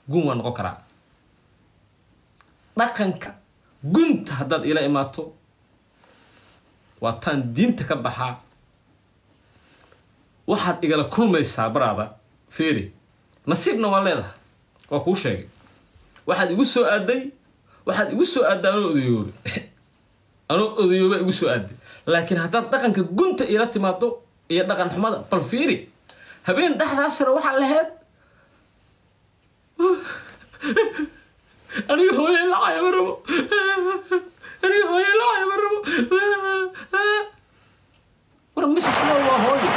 gun waa noqon karaa dhaqanka gunta haddaad ila imaato waa taan diinta ka baxaa waxaad igala kulmaysaa baraada feeri nasiibna waa leedahay waa kuu sheegay waxaad igu soo aaday waxaad igu soo aadday anoo odayoobe anoo odayooba igu soo aaday laakiin haddaad dhaqanka gunta ila timaado iyo dhaqan xumada bal fiiri habeen dhexdaasna waxaa lahayd aniga hooye lacaya ma rabo aniga hooye lacaya ma rabo war mrs wall waa hooyo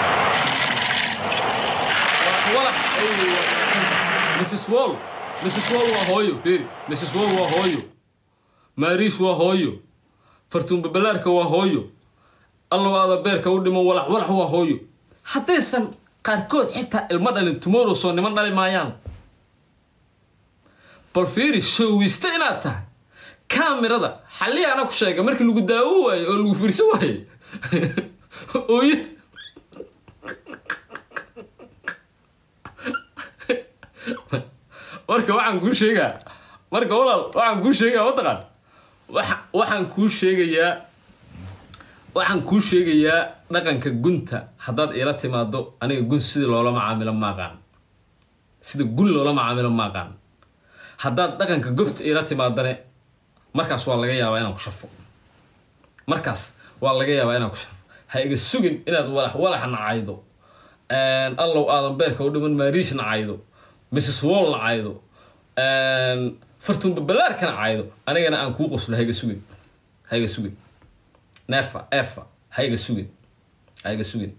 walax mrs wall mrs wall waa hooyo fiiri mrs wall waa hooyo maariis waa hooyo fartuun babalaarka waa hooyo allawaada beerka u dhiman walax walax waa hooyo haddaysan qaarkood xitaa ilmo dhalin tomorrow soo niman dhali maayaan bal fiiri showiste inaad tahay kaamirada xalliyaana ku sheega markii lagu daawo waaye oo lagu fiirsan waaye ooye marka waxaan kuu sheegaa marka walaal waxaan kuu sheegaa mataqaan waxa waxaan kuu sheegayaa waxaan kuu sheegayaa dhaqanka gunta haddaad iila timaado aniga gun sida loola macaamilo maaqaan sida gun loola macaamilo maaqaan haddaad dhaqanka gobta iila timaadane markaas waa laga yaabaa inaan ku sharfo markaas waa laga yaabaa inaan ku sharfo ha iga sugin inaad walax walax nacaydo allow aadan beerka u dhiman maariis nacaydo mrs wall nacaydo fartuun babalaarka nacaydo anigana aan kuu qoslo ha iga sugin ha iga sugin neefa efa ha iga sugin ha iga sugin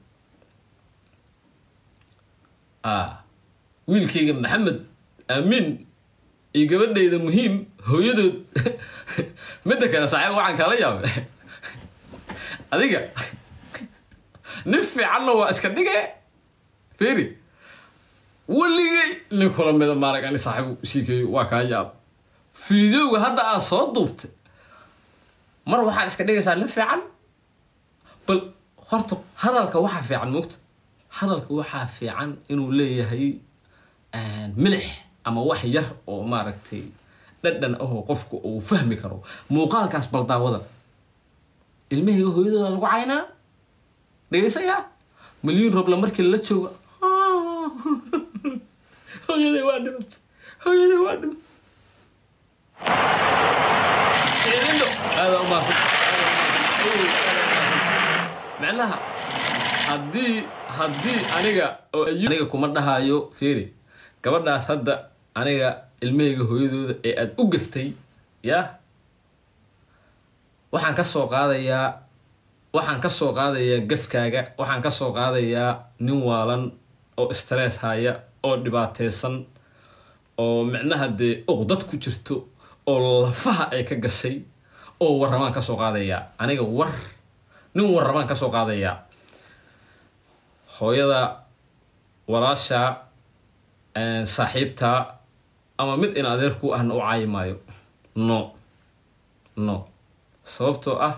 wiilkayga maxamed aamiin iyo gabadhayda muhiim hooyadood midda kale saaxiib waxaan kala yaabay adiga nin fiicanna waa iska dhige feri weligay nin kula mida maarag ani saaxiibu siikeeyo waa kaa yaab fiidowga hadda aad soo duubtay mar waxaad iska dhigaysaa nin fiican bal horta hadalka waxaa fiican moogta hadalka waxaa fiican inuu leeyahay milix ama wax yar oo maaragtay dhadhan ahoo qofku uu fahmi karo muuqaalkaas baldaawada ilmahayga hooyadooda lagu caynaa dhegaysayaa milyuun robla markii lala joogo hooyaday waa dhimat hooyaday waa dhimat seedindo aada umaasan macnaha haddii haddii aniga oo aniga kuma dhahayo fiiri gabadhaas hadda aniga ilmahayga hooyadooda ee aada u gaftay yaa waxaan ka soo qaadayaa waxaan ka soo qaadayaa gafkaaga waxaan ka soo qaadayaa nin waalan oo stress haya oo dhibaateysan oo micnaha dee uqdad ku jirto oo lafaha ay ka gashay oo warramaan ka soo qaadayaa aniga war nin warramaan ka soo qaadayaa hooyada walaasha saaxiibtaa ama mid in adeer ku ahna u caayi maayo no no sababtoo ah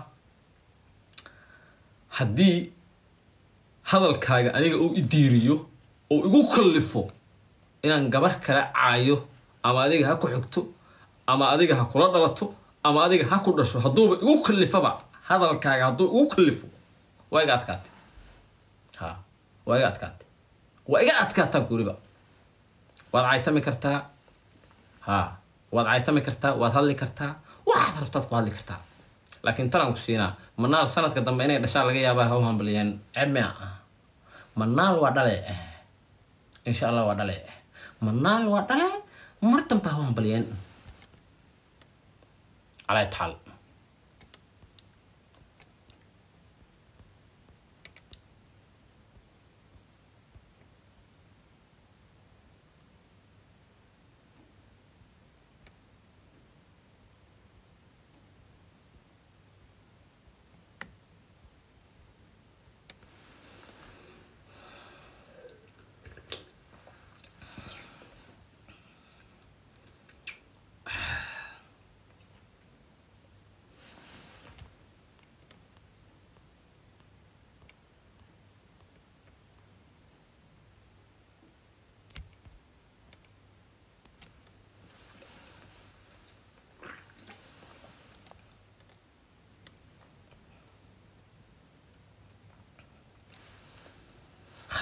haddii hadalkaaga aniga uu idiiriyo oo igu kallifo inaan gabar kala caayo ama adiga ha ku xigto ama adiga ha kula dhalato ama adiga ha ku dhasho hadduuba igu kallifaba hadalkaaga hadduu igu kallifo waa iga adkaatay ha waa iga adkaatay waa iga adkaataa guriba waad caytami kartaa ha waad caytami kartaa waad hadli kartaa waxaad rabtaad ku hadli kartaa laakiin tanaan ku siinaa manaal sanadka dambe inay dhashaa laga yaabaa ha u hambaliyeen cebmea ah manaal waa dhale insha allah waa dhale manaal waa dhale mar dambe ha u hambaliyeen calaa taal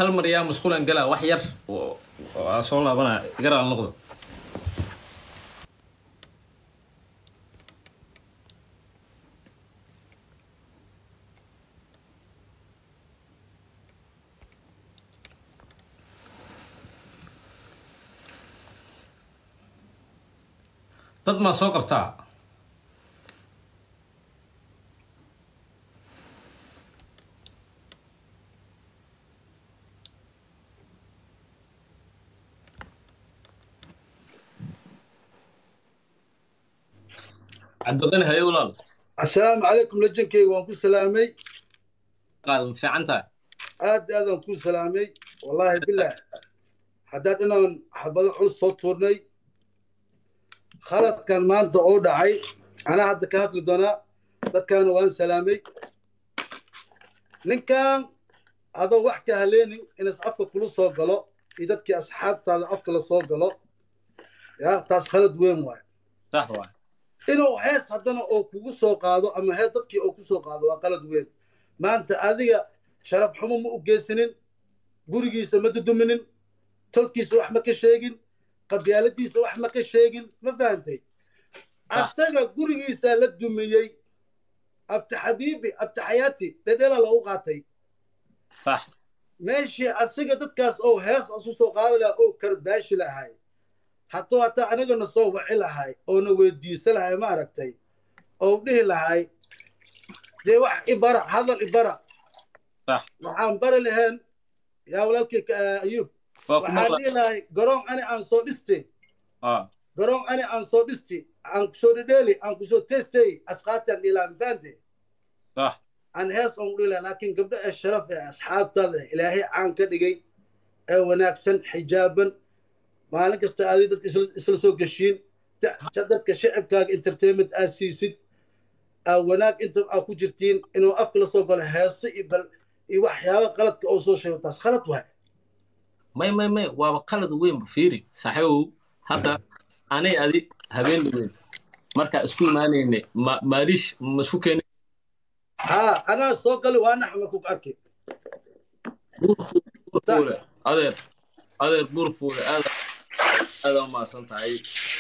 hal mar yaa musqulan galaa wax yar oo- oo aan soo laabanaya igaraal noqdo dad maa soo qabtaa cabdiqani haye walaal asalaamu calaykum lajankeyga waan ku salaamay qaadan fiican tahay aad aadaan ku salaamay wallaahi bilaah haddaan inaan xabado culus soo tuurnay khaladkan maanta oo dhacay anaa hadda ka hadli doonaa dadkaana waan salaamay ninkan adoo wax ka haleenin inas afka kula soo galo iyo dadkii asxaabtaada afka la soo galo ya taas khalad weyn waay sax waay inuu hees haddana oo kugu soo qaado ama hees dadkii oo ku soo qaado waa qalad weyn maanta adiga sharaf xumo ma u geysanin gurigiisa ma duduminin tolkiisa wax ma ka sheegin qabyaaladiisa wax ma ka sheegin ma fahantay asaga gurigiisa la dumiyey abti xabiibi abti xayaati dhedhela loogu qaatay sax meeshii asiga dadkaas oo hees asu soo qaadi lahaa oo karbaashi lahay hadduu hataa anagana soo waci lahay oona weydiisa lahay ma aragtay oo dhihi lahay dee wax ibara hadal ibara sax waxaan bari lahayn yaa walaalkii ka- ayuub waa ku waxaan maqla dhihi lahay garoon ani aan soo dhistay ah garoon ani aan soo dhisti aan kusoo dhedheeli aan kusoo testay asqaataan ilaa mfaante sax aan hees on dhihi lahay laakiin gabdho ee sharaf ee asxaabtaada ilaahay caan ka dhigay ee wanaagsan xijaaban maalin kasta aadi dadka isla- isla soo geshiin da- dadka shacibkaaga entertainment aad siisid aa wanaag inta aa ku jirtiin inuu afka la soo galo heese iyo bal iyo waxyaaba qaladka oo soo sheego taas khalad waay may may may waaba qalad weynba fiiri saaxiibow hadda anay adi habeen dhaweyn markaa isku imaanaynay ma maaliish ma isku keenay haa anaa soo gali waa naxma ku arkay buurfuule adeer adeer buurfuule aad aada umahadsan tahay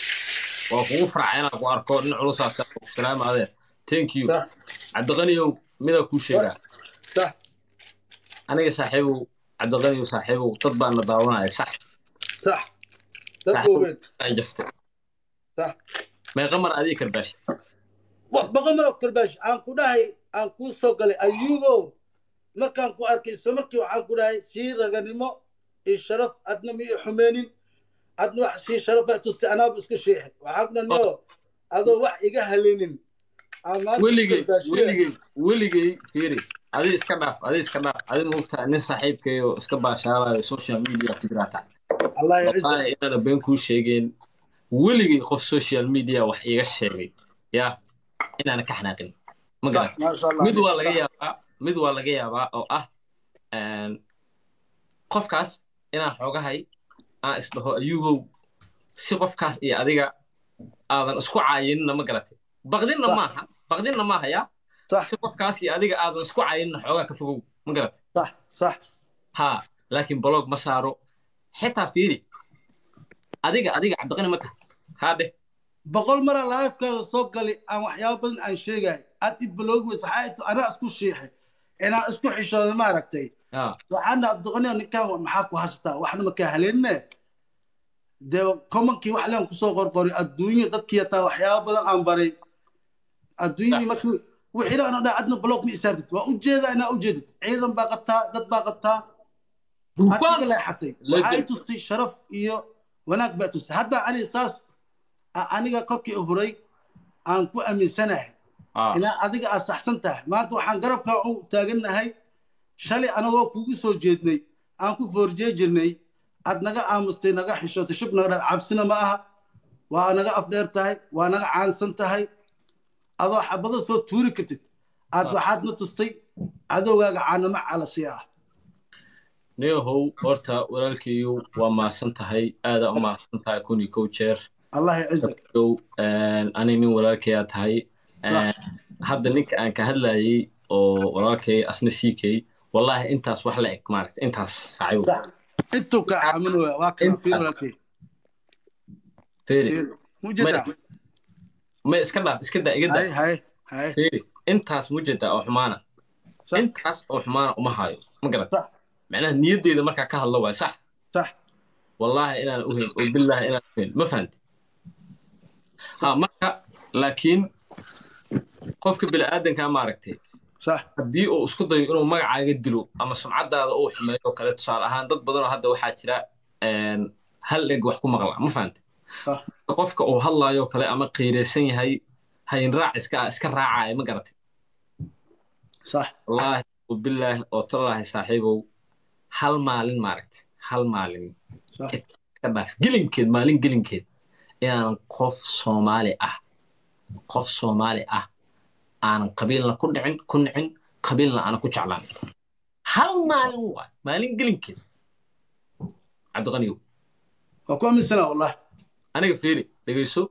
waa kugu farca inaan ku arko nin culusaa ta salaama adeer thank you sax cabdiqaniyow midaa kuu sheegaa sax aniga saaxiibow cabdiqaniyow saaxiibow dad baa na daawanaya sax sax dad Sax. waaweyn ay jaftay sax meeqa mar adiga karbaashi wax boqol maro karbaash aan ku dhahay aan kuu soo galay ayuubow markaan ku arkay isla markii waxaan ku dhahay sii raganimo iyo sharaf adna ma ii xumeenin adna wax sii sharafa tustay anaaba isku sheexay waxaan ku dhahay no adoo wax iga haleenin aan maanta weligay karbaashiyey. weligay weligay fiiri adi iska dhaaf adi iska dhaaf adi moogtaa nin saaxiibkayo iska baashaalayo social media ku jiraata allah yaciza wallahi inaana been kuu sheegeen weligay qof social media wax iiga sheegay yaa inaana ka xanaaqin ma garan sax maasha allah mid waa laga yaabaa mid waa laga yaabaa oo ah een, qofkaas inaan xoogahay aan isdhaho ayuubow si qofkaas iyo adiga aadan isku caayinina ma garatay baqdinna Sax. maaha baqdinna maaha yaa sax si qofkaas iyo adiga aadan isku caayinina xoogaa ka fogow ma garatay sax sax ha laakiin blog ma saaro xitaa fiiri adiga adiga cabdiqani ma tahay haa dheh boqol mara laifkaaga soo gali aan waxyaabo badan aan sheegay aad i baloogi weys waxaa ito anaa isku shiixay inaan isku xishooda ma aragtay yaa waxaana abdiqaniya ninkan maxaa ku haystaa waxna makaa haleenine dee commonkii wax leen kusoo qorqoray adduunya dadkii hataa waxyaabo badan aan baray adduunyadii markii wixina ana dhaa adna block ma isaartid waa ujeedaa inaa ujeedid ciidan baa qabtaa dad baa qabtaa adiga duufaan leexatay Legend. waxaa i tustay sharaf iyo wanaag baa tustay hadda ani saas a- aniga korkii huray aan ku aaminsanahay Ah, inaa adiga aad saxsan tahay maanta waxaan garabkaa u taagannahay shalay anagoo kugu soo jeednay aan ku foorjee jirnay aad naga aamustay naga xishootay shub naga dha cabsina ma aha waa naga afdheer tahay waa naga caansan tahay adoo xabado soo tuuri kartid aad Ah. waxaad na tustay cadowgaaga caanamo calasi ah neehow horta walaalkayu waa mahadsan tahay aada u mahadsan tahay kun iyo kow jeer allah yacizak Yow, een, ani nin walaalkayaa tahay Sax. Een, hadda ninka aan ka hadlayay oo walaalkay asna siikay wallaahi intaas wax la eg maaragta intaas saaxiibo intuu ka aaminaya waa kana Intaas. fiir walaalkay feeri fiir mujeedaa ma iska dhaaf iska daa iga hay daa hay hay feeri intaas mujeda oo xumaana sax intaas oo xumaana uma hayo ma garata sax macnaha niyaddeeda markaa ka hadlo waay sax sax wallaahi inaan u helin oo billaahi inaan u helin ma fahanti ha marka laakiin qofka bini'aadankaa maaragtay sax haddii uu isku dayo inuu magacaaga dilo ama sumcadaada uu xumeeyo oo kale tusaale ahaan dad badanoo hadda waxaa jira een, hal eg wax ku maqla ma fahante sax qofka uu hadlaayo kale ama qiiraysan yahay hayin raac iska iska raacaya ma garatay sax wallaahi bilaahi oo tallaahi saaxiibow hal maalin maaragtay hal maalin sax iska dhaaf gelinkeed maalin gelinkeed inaan qof soomaali ah qof soomaali ah aanan qabiilna ku dhicin ku nicin qabiilna aanan ku jeclaan hal maalin waay maalin gelinkeed cabdiqaniyow waa ku aaminsanaa wallahi aniga fiiri dhegeyso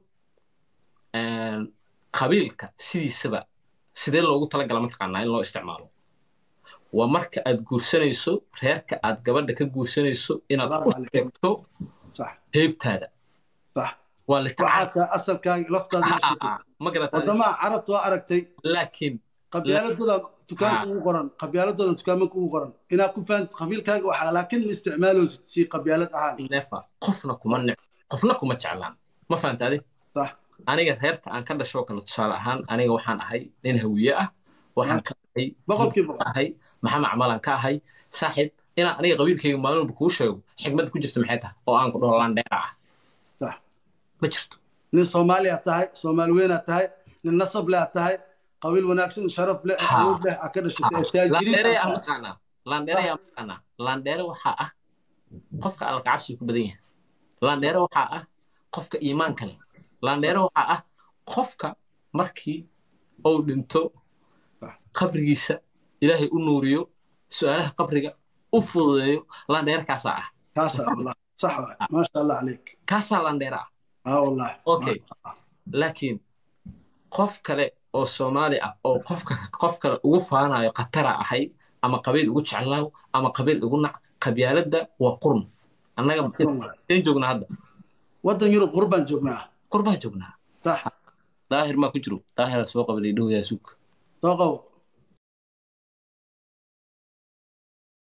een, qabiilka sidiisaba sidee loogu talagala mataqaanaa in loo isticmaalo waa marka aad guursanayso reerka aad gabadha ka guursanayso inaad Salaamu u calaykum. sheegto sax heybtaada sax waa litacaal waxaa taa asalkaaga laftaada la sheegtay ma garataa wadamaha carabta waa aragtay laakiin qabyaaladooda dukaanka Ha. ugu qoran qabyaaladooda dukaamanka ugu qoran inaad ku fahanto qabiilkaaga waxaa laakiin ma isticmaaloosid si qabyaalad ahaan nefa qofna kuma nic qofna kuma jeclaan ma fahanta adi sax aniga reerka aan ka dhashoo kale tusaale ahaan aniga waxaan ahay nin hawiye ah waxaan ka ahay boqolkiiba boqol ahay maxamed camalan ka ahay saaxiib inaan aniga qabiilkayga maalin walba kuu sheego xigmadda ku jirta maxay tahay oo aan ku dhaho landheera ah sax ma jirto nin soomaali aad tahay soomaali weyn aad tahay nin nasab leh aad tahay qabiil wanaagsan sharaf leh Ha. awood leh aad ka dhashatay ee taajiriin landheere yaa aad tahay. maqaanaa landheere yaa maqaanaa landheere waxaa ah qofka alla kacabsiga ku badan yahay landheere waxaa ah qofka iimaanka leh landheere waxaa ah qofka markii uu dhinto Sax. qabrigiisa ilaahay u nuuriyo su-aalaha qabriga u fududeeyo landheere kaasaa ah kaasaa wallah sax waay maasha allah caleyk kaasaa landheere ah haa wallahi Okay. laakiin qof kale oo soomaali ah oo qofka qof kale ugu faanayo khatara ahay ama qabiil ugu jeclaaw ama qabiil ugu nac qabyaaladda waa qurun annaga in joognaa hadda waddan yurub qurbaan joognaa qurbaan joognaa sax daahir maa ku jiro daahira soo qabalay dhowyaa sug soo qabo